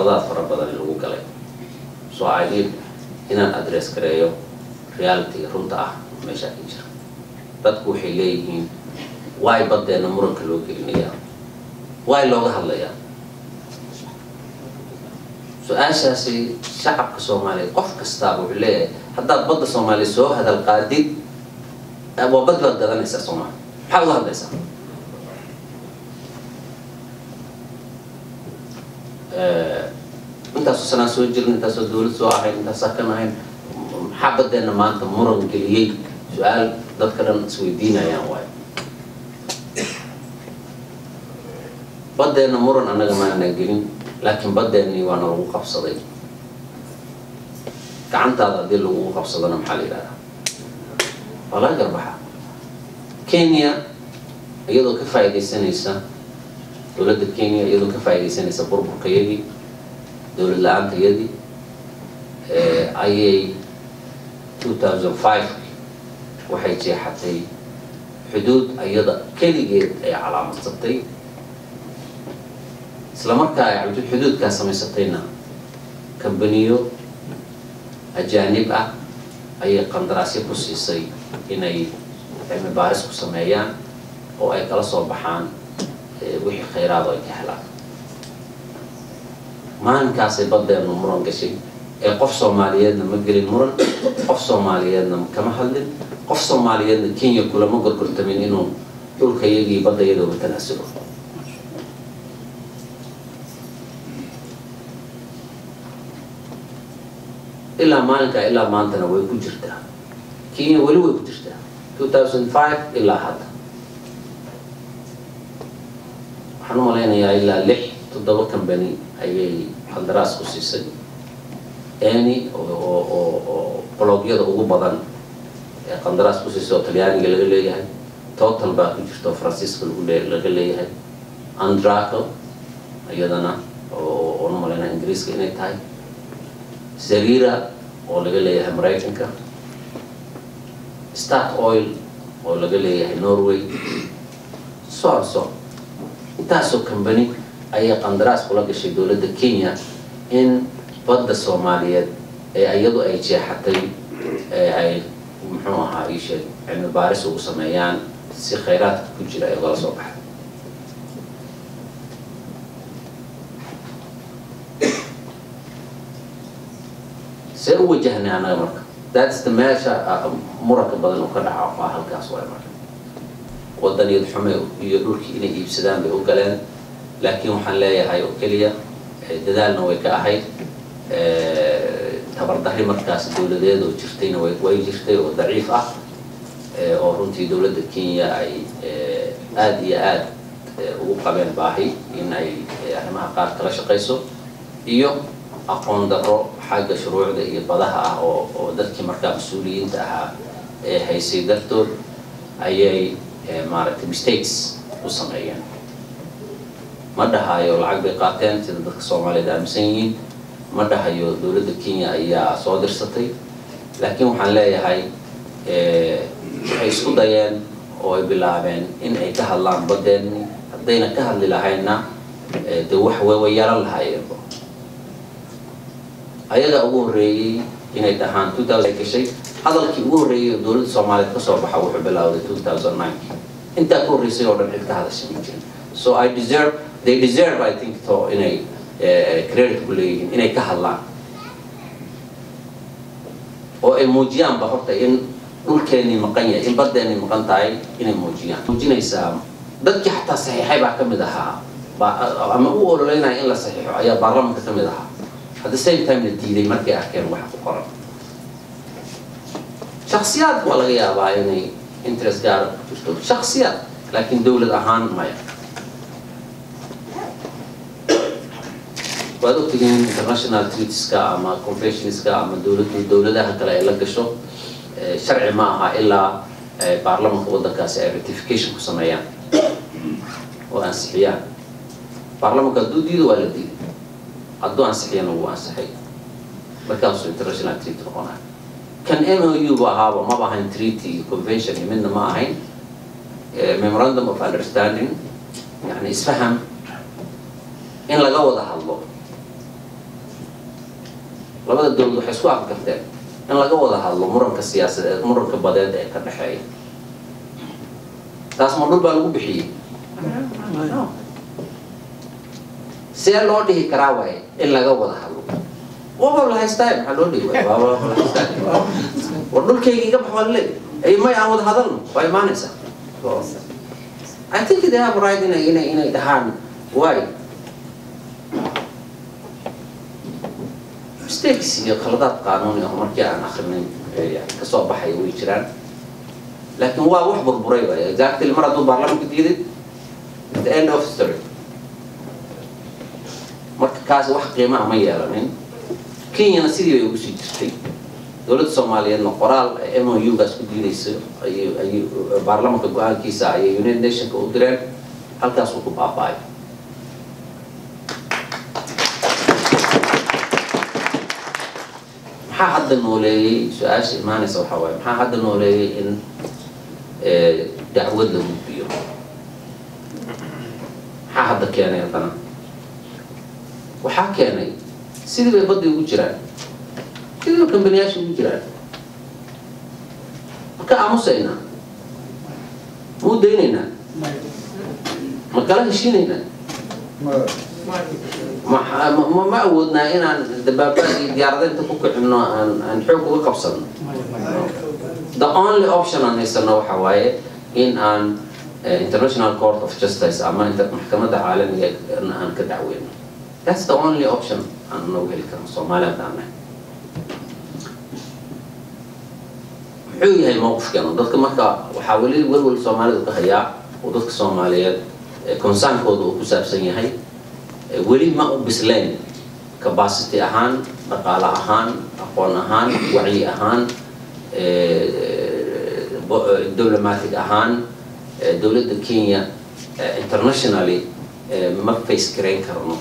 qaladaad fara badan lagu galay so i need inaan address gareeyo realityga runta ah meeshaa ka jira dadku waxay leeyihiin waay baddeena muranka loo gelinayaa waay looga hadlayaa su-aashaasi shacabka soomaaliyeed qof kastaaba wuxuu leeyahay haddaad badda soomaaliya soo hadal qaadid waa bad baad gadanaysaa soomaaliya maxaad uga hadlaysaa intaasoo sanaan soo jirin intaasoo dawlad soo ahayn intaasaa kan ahayn maxaa baddeena maanta muran geliyey su-aal dadka dhan isweydiinayaan waayo baddeena muran annaga maanaan gelin laakiin baddeennii waana lagu qabsaday gacantaada haddii lagugu qabsadona maxaa la yidhahdaa waa laga garbaxa kenya iyadoo ka faa'iidaysanaysa dowladda kenya iyadoo ka faa'iidaysanaysa burburkayadii dowlad la-aantayadii ayay two thousand five waxay jeexatay xuduud iyada keligeed ay calaamadsatay isla markaa ay xuduudkaa samaysatayna kambaniyo ajaanib ah ayay qandaraasyo ku siisay inay cilmi baaris ku sameeyaan oo ay kala soo baxaan wixii khayraado ay ka helaan maalinkaasay baddeenu muran gashay ee qof soomaaliyeedna ma gelin muran qof soomaaliyeedna kama hadlin qof soomaaliyeedna kenya kulama gorgortamin inuu dhulka iyagii badda iyadooga tanaasulo ilaa maalinkaa ilaa maantana way ku jirtaa kenya weli way ku jirtaa two thousand five ilaa hadda waxaan u malaynayaa ilaa lix toddoba company ayay qandaraas ku siisay any oo bloogyada ugu badan ee qandaraas ku siisay oo talyaaniga laga leeyahay total baa ku jirta oo faransiiska lagu le laga leeyahay andraco iyadana oo oona malaynaya ingiriiska inay tahay zarira oo laga leeyahay maraykanka start oil oo laga leeyahay norway soso intaasoo company ayay qandaraas kula gashay dowladda kenya in badda soomaaliyeed ee iyadu ay jeexatay ee ay muxuu ahaa iisheeg cilmi baaris ugu sameeyaan si khayraadka ku jira ay ugala soo baxay see u wajahnay annaga marka that's the meesha muranka badan oo ka dhaca waa halkaas waay marka wadaniyad xume iyo dhulkii inay iibsadaan bay u galeen laakiin waxaan leeyahay oo keliya dadaalna way ka ahayd tabardarri markaas dowladeed oo jirtayna way way jirtay oo daciif ah oo runtii dowladda kenya ay aada iyo aada ugu qabeen baahi in ay arrimaha qaar kala shaqayso iyo aqoon darro xagga shuruucda iyo badaha ah oo oo dadkii markaa mas-uuliyiinta ahaa ee haysay dartood ayay maaragtay mistakes u sameeyeen ma dhahayo lacag bay qaateen sida dadka soomaaliyeed aaminsan yihiin ma dhahayo dowladda kenya ayaa soo dirsatay laakiin waxaan leeyahay waxay isku dayeen oo ay bilaabeen in ay ka hadlaan baddeenni haddayna ka hadli lahaynna de wax way yaran lahaayeenba ayaga ugu horreeyey inay dhahaan two thousand ay gashay hadalkii ugu horreeyey oo dowladda soomaaliyeed kasoo baxa wuxuu bilowday two thousand nine intaa ka horreysay oo dhan cid ka hadashay ma jirin so i deserve they deserve i think to inay credit ku leeyihiin inay ka hadlaan oo ay muujiyaanba horta in dhulkeennii maqan yahay in baddeenii maqan tahay inay muujiyaan muujinaysaa dadkii xataa saxiixay baa ka mid ahaa ama u ololeynaya in la saxiixo ayaa baarlamanka ka mid ahaa at the same time la diiday markay arkeen waxa ku qoran shaksiyaad waa laga yaabaa inay interest gaara ku jirto shaksiyaad laakiin dowlad ahaan maya waad ogtihiin international treatiska ama conventionska ama dowlad dowladaha kale ay la gasho sharci ma aha ilaa baarlamanka waddankaasi ay ratification ku sameeyaan oo ansixiyaan baarlamanka hadduu diido waa la diiday hadduu ansixiyana wuu ansixay markaasuu international treaty noqonaya kan m o u ba ahaaba maba ahayn treaty iyo convention iyo midna ma ahayn memorandum of understanding yani isfaham in laga wada hadlo labada dowlad waxay isku afgarteen in laga wada hadlo muranka siyaasadeed muranka badeed ee ka dhexeeya taas ma dhul baa lagu bixiyey see loo dhihi karaa waaye in laga wada hadlo waaba la haystaa maxaa loo dhihi waaya waaba la haystaa war dhulkayga iga bax waa laleey ay may aan wada hadalno waa imaanaysaa I think they have right inay inay inay dhahaan why mistakes iyo khaladaad qaanuuni ah markii aan akrinin kasoo baxay way jiraan laakiin waa wax burburay waay exactly mar hadduu baarlamanka diiday the end of story marka kaasi wax qiimaa ma yeelanin kenyana sidii bay ugu sii jirtay dowladda soomaaliyeedna qoraal m o u gaas ku diidayso ayay ayay baarlamanka go-aankiisa ayay united nationka u direen halkaasuu ku baaba-ay maxaa hadda nooleeyey su-aasha imaanaysa waxaa waaye maxaa hadda nooleeyey in dacwad la gudbiyo maxaa hadda keenay haddana waxaa keenay sidii bay badda ugu jiraan sidii bay kambaniyaasha ugu jiraan ma ka aamusaynaa ma u daynaynaa ma kala heshiinaynaa ma ma awoodnaa inaan dabaabaad iyo diyaaradaynta ku kicino aan aan xoog uga qabsano the only option aan haysano waxa waaye in aan international court of justice ama maxkamadda caalamiga aan ka dacweyno that's the only option aan noogu heli karno soomaali haddaan nahay muxuu yahay mowqifkeenu dadka marka waxaa weli welwel soomaalidu ka hayaa oo dadka soomaaliyeed concern-kooda uu ku saabsan yahay weli ma u bislayn capacity ahaan dhaqaale ahaan aqoon ahaan wacyi ahaan diplomatic ahaan dowladda kenya internationally ma face garayn karno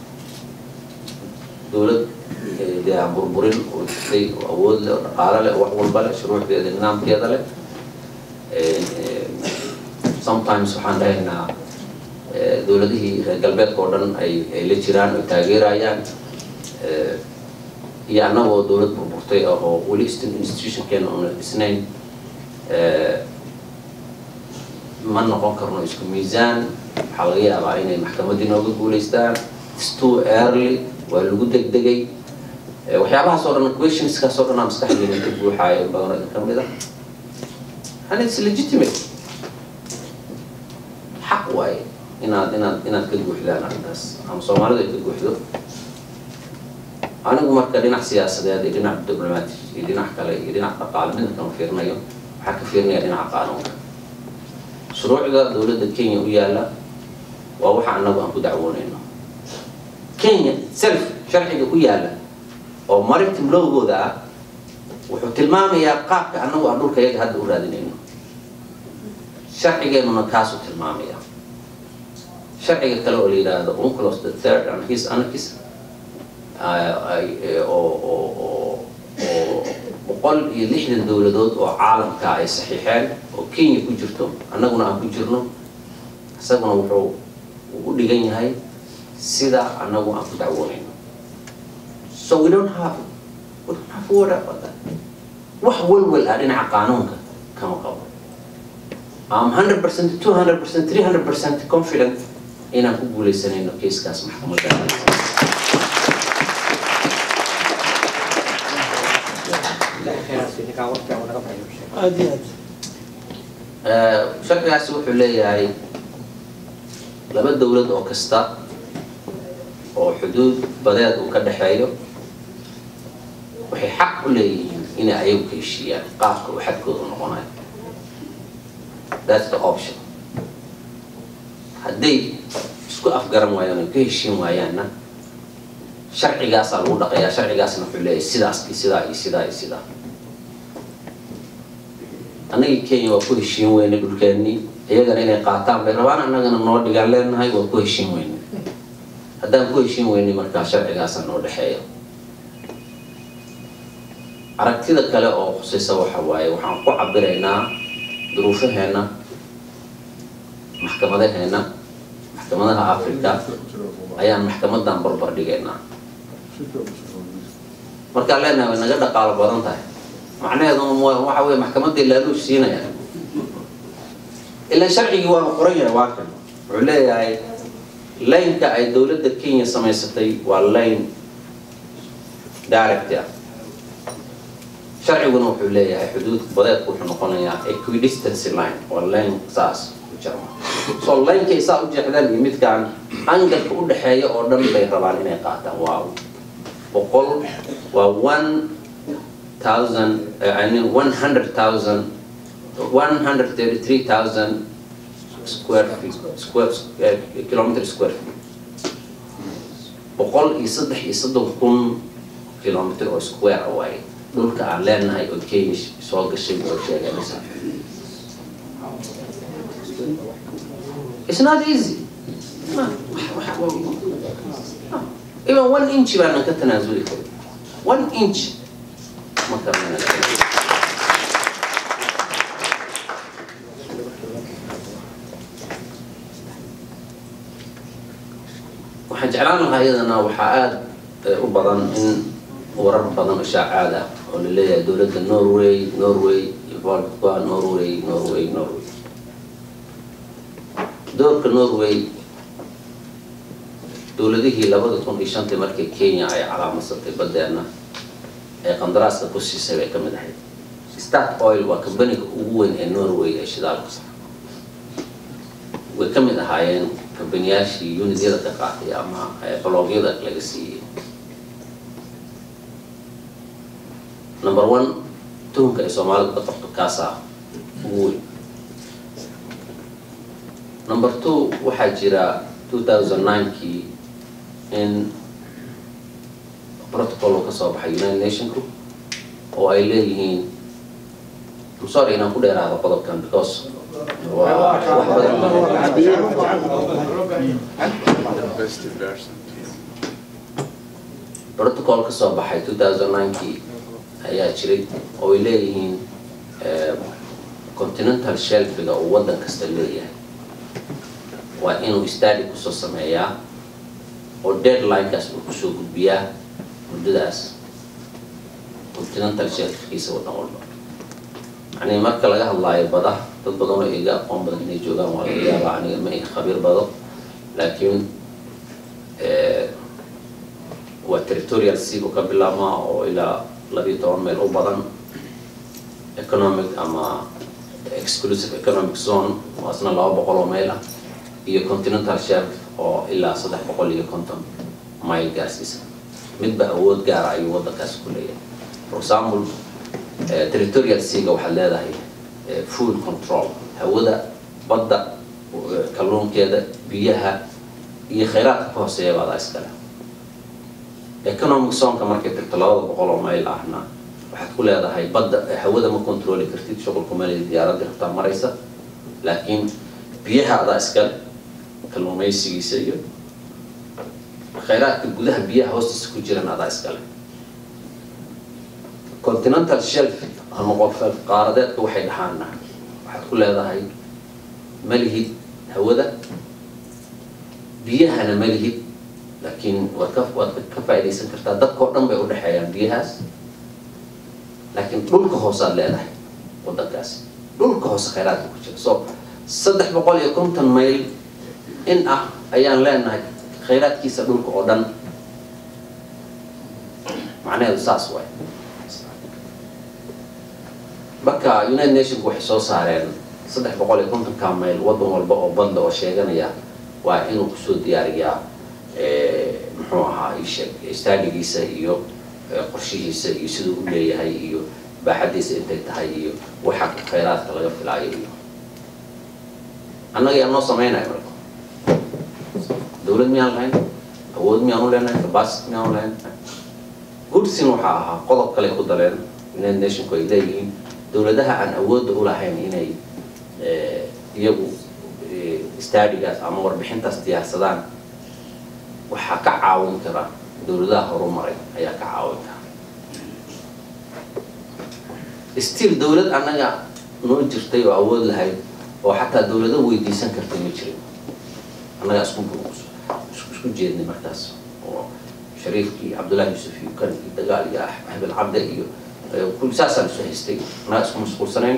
dowlad dee aan burburin oo jirtay oo awood leh oo dhaqaale leh oo wax walba leh shuruucdeeda nidaamkeeda leh sometimes waxaan dhahaynaa dowladihii reer galbeedka oo dhan ay ay la jiraan oo taageerayaan iyo annagoo dowlad burburtay ah oo weli institutionkeena una dhisnayn ma noqon karno isku miisaan waxaa laga yaabaa inay maxkamaddii nooga guulaystaan its too early waa lagu degdegay waxyaabahaas oo dhan questionskaas oo dhan aa maskaxdeena ka buuxaayo badan idin ka mid ah and it's legitimate xaq waaye inaad inaad inaad ka guuxdaan arrintaas ama soomaalidu ay ka guuxdo anigu marka dhinac siyaasadeed iyo dhinac diblomatic iyo dhinac kale iyo dhinac dhaqaale midna kama fiirinayo waxaa ka fiirinaya dhinaca qaanuunka shuruucda dowladda kenya u yaalla waa waxa annagu aan ku dacwoonayno kenya self sharciga u yaalla oo maritim lowgooda ah wuxuu tilmaamayaa qaabka annagu aan dhulka yaga hadda u raadinayno sharcigeenuna kaasuu tilmaamaya sharciga kale oo la yidhaahdo unclos the third and his anarchis oo oo oo oo boqol iyo lixdan dowladood oo caalamka ay saxiixeen oo kenya ku jirto annaguna aan ku jirno isaguna wuxuu u dhigan yahay sida annagu aan ku dacwoonayno so we don't have we don't have word about that wax walwal ah dhinaca qaanuunka kama qabo am 100% 200% 300% confident inaan ku guuleysanayno keiskaas maxkamadda aad iyo aad sharcigaasi wuxuu leeyahay laba dowlad oo kasta oo xuduud badeed uu ka dhexeeyo waxay xaq u leeyihiin inay ayagu ka heshiiyaan qaabka uu xadkooda noqonayo that's the option hadday isku afgaran waayaan oo ka heshiin waayaanna sharcigaasaa lagu dhaqayaa sharcigaasna wuxuu leeyahay sidaas iyo sidaa iyo sidaa iyo sidaa annagii kenya waa ku heshiin weyne dhulkeennii iyagana inay qaataan bay rabaan annagana noo dhigaan leenahay waa ku heshiin weyne haddaan ku heshiin weynay markaa sharcigaasa noo dhexeeya aragtida kale oo khusaysa waxa waaye waxaan ku cabiraynaa duruufaheenna maxkamadaheenna maxkamadaha africa ayaan maxkamadan barbar dhigaynaa markaan leenahay way naga dhaqaalo badan tahay macnaheedu waxa weye maxkamaddii laaluush siinaya ilaa sharcigii waanu qoran yahay waa kan wuxuu leeyahay laynka ay dowladda kenya samaysatay waa layn direct ah sharciguna wuxuu leeyahay xuduud badeedku wuxuu noqonayaa equidistancy line waa layn saas u jarma so laynkay saa u jeexdaan iyo midkaan angalka u dhexeeya oo dhan bay rabaan inay qaataan waa boqol waa one thousand I mean one hundred thousand one hundred thirty three thousand square feet square uh, kilometer square feet boqol iyo saddex iyo soddon kun kilometer oo square away dhulka aan leenahay oo kenya soo gashay oo sheeganaysa It's not easy. Even one inch baanan ka tanaasuli karin. One inch ma karnana. waxaan jeclaan lahaa iyadana waxaa aada u badan in warar badan oo shaacaad ah oo la leeyahay dowladda norway norway involved ku ah norway norway norway doorka norway dowladihii labada kun iyo shantii markii kenya ay calaamasatay badeena ee qandaraaska ku siisay bay ka mid ahayd start oil waa kambaniga ugu weyn ee norway ee shidaalka way ka mid ahaayeen kambaniyaashii unityada ka qaatay ama baloogyada laga siiyey number one tuhunka ay soomaalidu ka qabto kaasaa ugu weyn number two waxaa jira two thousand nine-kii in protocol oo kasoo baxay united nationku oo ay leeyihiin I'm sorry inaan ku dheeraado qodobkan because waa wax badan protocol kasoo baxay two thousand nine-kii ayaa jiray oo ay leeyihiin continental shelfiga uu waddan kasta leeyahay waa inuu stadi kusoo sameeyaa oo deadlinekaas uu kusoo gudbiyaa muddadaas continental shelfkiisa waddan walba yani marka laga hadlaayo bada dad badan oo iga aqoon badan inay joogaan waa laga yaabaa aniga ma iga khabiir bado laakiin waa territorial sea buu ka bilaabmaa oo ilaa labiyo toban meel u badan economic ama exclusive economic zone oo isna laba boqol oo meel ah iyo continental shelf oo ilaa saddex boqol iyo konton mile gaarsiisa midba awood gaara ayuu waddankaasi ku leeyahay for example territorial seaga waxaad leedahay food control hawada badda kalluunkeeda biyaha iyo khayraadka ka hooseeya baadaa iskale economic zonka markay tagto labada boqol oo mayl ahna waxaad ku leedahay badda hawada ma controli kartid shuqulku meel diyaaradii rabtaa maraysa laakiin biyaha adaa iskale kalluumaysigiisa iyo khayraadka gudaha biyaha hoostiisa ku jiran adaa iskale continental shelf ama qof qaaradeedka waxay dhahaana waxaad ku leedahay malihid hawada biyahana malihid laakiin waad ka waad ka faaidaysan kartaa dadkao dhan bay udhexeeyaan biyahaas laakiin dhulka hoosaad leedahay waddankaasi dhulka hoose khayraadka ku jira so saddex boqol iyo konton mayl in ah ayaan leenahay khayraadkiisa dhulka oo dhan macnaheedu saas waay marka united nationku waxay soo saareen saddex boqol iyo kontonka mayl waddan walba oo badda oo sheeganaya waa inuu kusoo diyaariyaa muxuu ahaa isheeg staadigiisa iyo qorshihiisa iyo siduu u leeyahay iyo baaxadiisa intay tahay iyo waxa khayraadka laga filaayo iyo annaga yaa noo sameynaya marka dawlad miyaan lahayn awood miyaan u leenahay capacity miyaan u lahayn goodsin waxaa ahaa qodob kale ku daleen united nationku ay leeyihiin dawladaha aan awoodda u lahayn inay iyagu staadigaas ama warbixintaas diyaarsadaan waxaa ka caawin kara dawladaha horumaray ayaa ka caawin kara still dawlad annaga noo jirtay oo awood lahayd oo xataa dawlado weydiisan kartay ma jirin annagaa isku isku jeednay markaas oo shariifkii cabdullahi yuusuf iyo kan iyo dagaal iyo axmed cabde iyo kul saasaan isu haystay anaa isku mashquulsanayn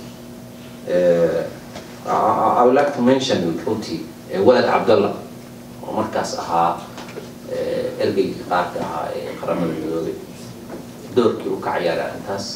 I would like to mention runtii walad cabdallah oo markaas ahaa ergeygii qaarka ahaa ee qaramada midoobay doorkii u ka ciyaaray arrintaas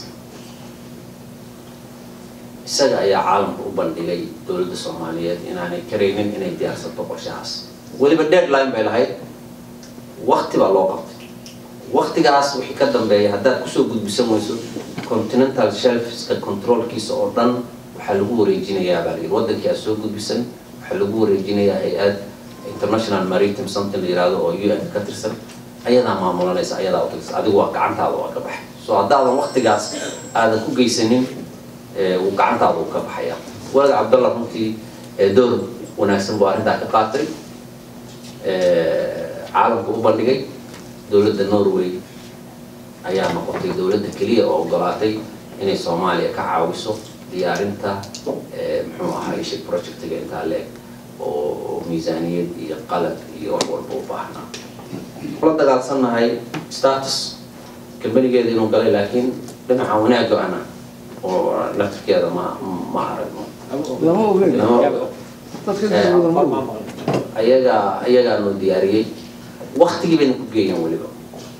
isaga ayaa caalamka u bandhigay dowladda soomaaliyeed inaanay karaynin inay diyaarsato qorshahaas weliba deadline bay lahayd wakti baa loo qabtay waktigaas wixii ka dambeeya haddaad kusoo gudbisan weyso continental shelfska controlkiisa oo dhan waxaa lagu wareejinayaa baa layidhi waddankii aad soo gudbisan waxaa lagu wareejinayaa hay-ad international maritime something la yihahdo oo u n ka tirsan ayadaa maamulanaysa ayadaa utirsan adigu waa gacantaada waa ka baxay so haddaadan waktigaas aadan ku geysanin uu gacantaada uu ka baxaya walad cabdallah runtii door wanaagsan buu arrintaa ka qaatay caalamka u bandhigay dowladda norway ayaa noqotay dowladda keliya oo ogolaatay inay soomaaliya ka caawiso diyaarinta muxuu ahaa ishig projectiga intaa leeg oo miisaaniyad iyo qalab iyo wax walba u baahnaa la dagaalsannahay status kambanigeeda inuu galay laakiin dhinaca wanaagga ana oo laftirkeeda ma ma aragno lama ogeyn dadka dowladda ma ogeyn ayagaa ayagaa noo diyaariyey waktigii bayna ku geeyeen weliba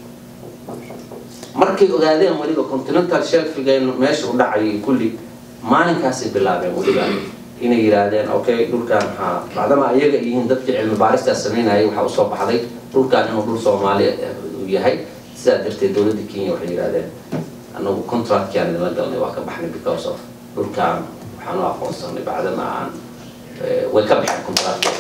markay ogaadeen weliba continental shelfiga meesha u dhacayay kulli maalinkaasay bilaabeen weliba inay yidhaahdeen okay dhulkaan maxaa bacdama ayaga yihiin dadkii cilmi baaristaas samaynayay waxaa usoo baxday dhulkaan inuu dhul soomaali uu yahay sidaa darteed dowladda kenya waxay yidhahdeen anagu contractkiaan idinla galnay waa ka baxnay because of dhulkaan waxaan u aqoonsanay bacdama aan way ka baxeen contractka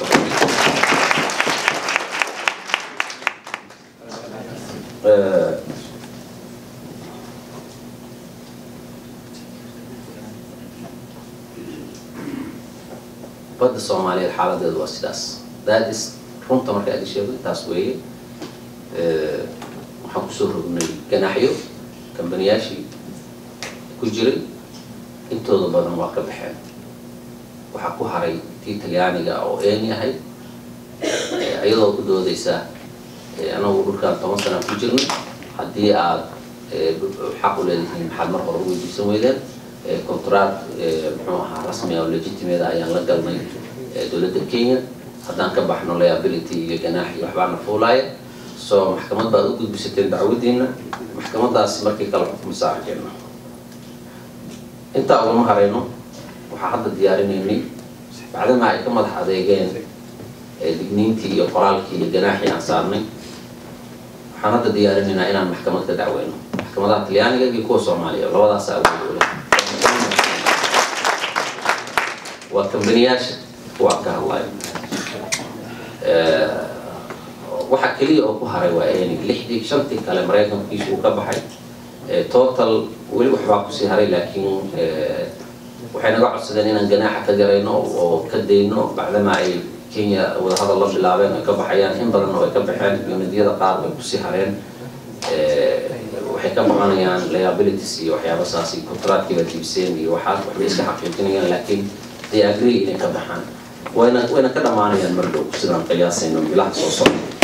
badda soomaaliyeed xaaladeedu waa sidaas that is runta marka aad sheego taas weeye waxaan kusoo rognay ganaaxyo kambaniyaashii ku jiray intooda badan waa ka baxeen waxaa ku haray tii talyaaniga oo een yahay iyadoo ku doodaysa anagu dhulkaan toban sana ku jirnay haddii aad xaq u leedihiin maxaad mar hore u weydiisan weydeen contract muxuu ahaa rasmi oo legitimate ayaan la galnay dowladda kenya haddaan ka baxno liability iyo ganaax iyo waxbaana fuulaaya so maxkamad baad u gudbisateen dacwadiina maxkamadaas markii kala xukumisaa arkeenna intaa ugama harayno waxaa hadda diyaarinaynay bacdama ay ka madax adeegeen digniintii iyo qoraalkii iyo ganaaxii aan saarnay waxaan hadda diyaarinaynaa inaan maxkamad ka dacweyno maxkamadaha talyaaniga iyo kuwa soomaaliya labadaasa awood ule waa kambaniyaasha kuwa ka hadlayo waxa keliya oo ku haray waa eni lixdii shantii kale maraykankiisu uu ka baxay total weli waxbaa kusii haray laakiin waxay naga codsadeen inaan ganaaxa ka garayno oo ka dayno bacdama ay kenya wadahadal la bilaabeen ay ka baxayaan in badanna way ka baxeen unidyada qaar way kusii hareen waxay ka baqanayaan liabilities iyo waxyaaba saasi contractkii baa jibiseen iyo waxaas waxbay iska xaqiijinayaan laakiin they agree inay ka baxaan wayna wayna ka dhammaanayaan mar dhow sidaan qiyaasayno bilaha soo socda